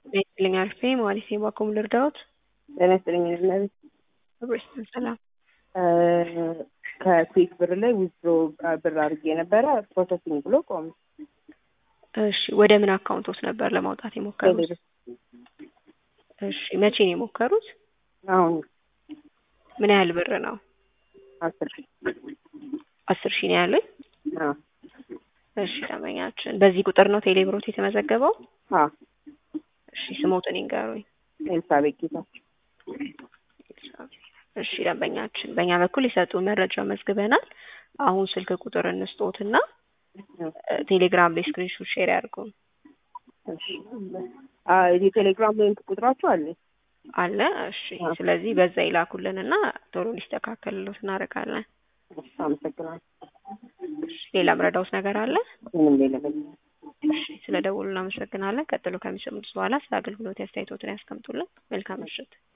ጤና ይስጥልኝ አልፌ ማለት የባኮም ልርዳዎት? ጤና ይስጥልኝ እመቤት። ብሬስትን ሰላም ከኩዌት ብር ላይ ዊዝድሮ ብር አድርጌ ነበረ ፕሮሰሲንግ ብሎ ቆመ። እሺ ወደ ምን አካውንት ውስጥ ነበር ለማውጣት የሞከሩት? እሺ መቼ ነው የሞከሩት? አሁን ምን ያህል ብር ነው? አስር ሺህ አስር ሺህ ነው ያለኝ። አዎ እሺ ደንበኛችን በዚህ ቁጥር ነው ቴሌብሮት የተመዘገበው? አዎ እሺ ስሞትን ይንገሩኝ። ኤልሳቤጥ ጌታቸው እሺ ደንበኛችን በእኛ በኩል የሰጡን መረጃ መዝግበናል። አሁን ስልክ ቁጥር እንስጦትና ቴሌግራም ላይ ስክሪንሾት ሼር ያድርጉን። እሺ አ የቴሌግራም ሊንክ ቁጥራችሁ አለ? አለ። እሺ ስለዚህ በዛ ይላኩልንና ቶሎ ሊስተካከልሎት እናደርጋለን። እሺ አመሰግናለሁ። ሌላ ምረዳውት ነገር አለ? ምንም ሌላ እሺ ስለ ደውሉ እናመሰግናለን። ቀጥሎ ከሚሰሙት በኋላ ስለ አገልግሎት አስተያየቶትን ያስቀምጡልን። መልካም ምሽት።